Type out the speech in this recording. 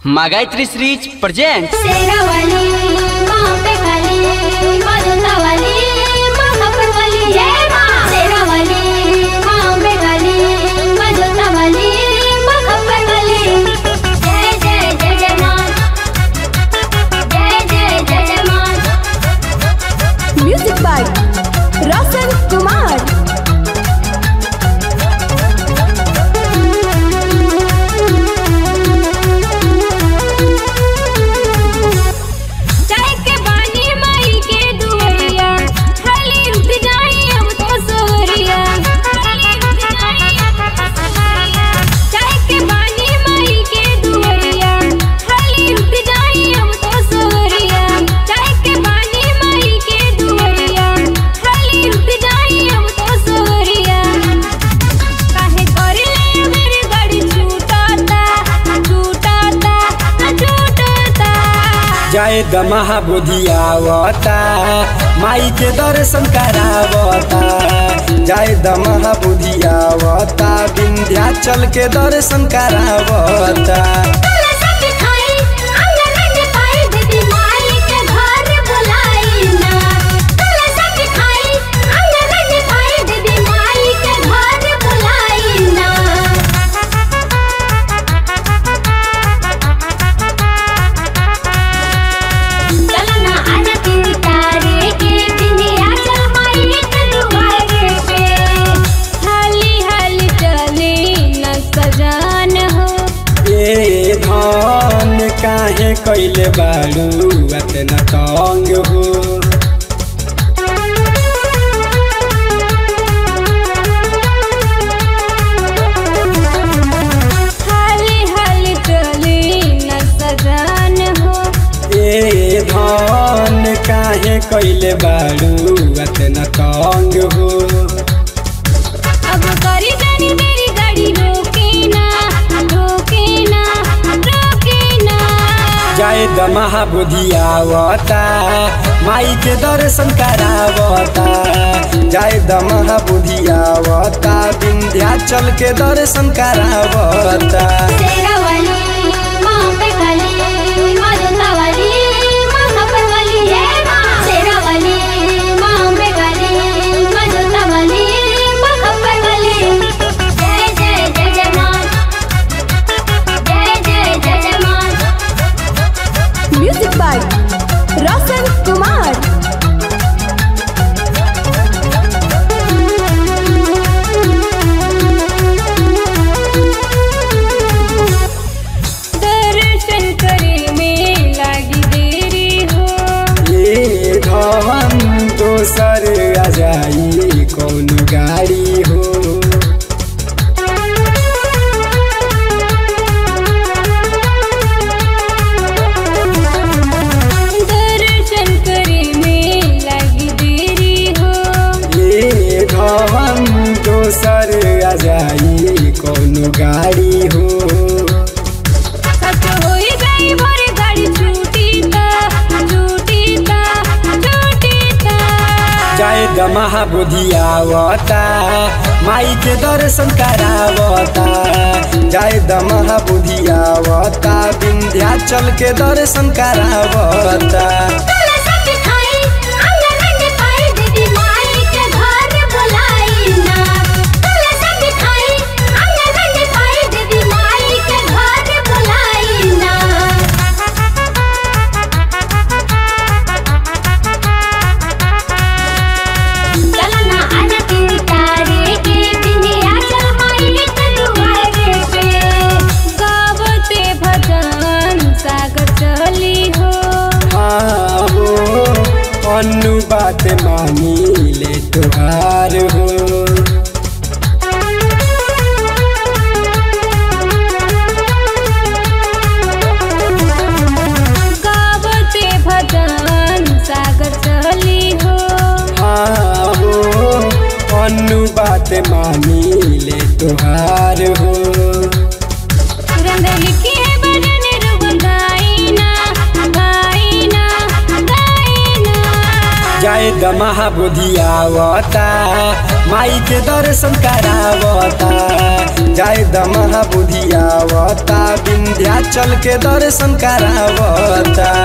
Магайтри Срич presents Sherawali महापेखाली मधुतावाली महापरवाली जय मां शेरावाली महापेखाली मधुतावाली महापरवाली जय जय जय जय मां जय जय जय जय मां म्यूजिक बाय रोशन कुमार चाय के बानी माई के दुवरिया खाली रुक जाई अब तो सोरिया चाय के बानी माई के दुवरिया खाली रुक जाई अब तो सोरिया चाय के बानी माई के दुवरिया खाली रुक जाई अब तो सोरिया काहे करले मेरे गाड़ी छूटाता छूटाता छूटाता जय द महाबुधियावता माई के दर्शन करावता जय द महाबुधियावता विंध्याचल के दर्शन करावता तोला सब खाई अंगन में पाई दीदी माई के घर बुलाई ना तोला सब खाई अंगन में पाई दीदी माई के घर बुलाई ना चलो ना आजा तीन तारे के बिंदिया चल माई के दुआरे पे हाली हाली चली न सजान हो ए धन काहे कैले बाड़ू अतना तंग हो हाली हाली चली न सजान हो ए धन काहे कैले बाड़ू अतना तंग हो अब करी जानी मेरी गाड़ी रोके ना रोके ना रोके ना जय द महाबुधियावता माई के दर्शन करावता जय द महाबुधियावता विंध्याचल के दर्शन करावता तेरा वाली माँ पे खाली मधुता वाली माँ पर वाली है माँ तेरा वाली माँ पे खाली मधुता वाली माँ पर वाली जय जय जय जय माँ जय जय जय जय माँ म्यूजिक बाय रोशन कुमार दर्शन करे में लागी देरी हो ये धन दोसर आ जाई कौन गाड़ी हो दर्शन करे में लागी देरी हो ये धन दोसर आ जाई कौन गाड़ी हो सच होई गई मोरे गाड़ी छूटी ता छूटी ता छूटी ता जय द महाबुधियावता माई के दर्शन करावता जय द महाबुधियावता विंध्याचल के दर्शन करावता तोला सब खाई अंगन में पाई दीदी माई के घर बुलाई ना तोला सब खाई अंगन में पाई दीदी माई के घर बुलाई ना चलो ना आजा तीन तारे के बिंदिया चल माई के दुआरे पे गावते भजन सागर चली हो हाँ हो अनु बात मानी ले तुहार हो गावते भजन सागर चली हो हाँ हो अनु बात मानी ले तुहार हो रंग लिखी है भजन रुग गाइना गाइना गाइना जय जय द महाबुधियावता माई के दर्शन करावता जय द महाबुधियावता विंध्याचल के दर्शन करावता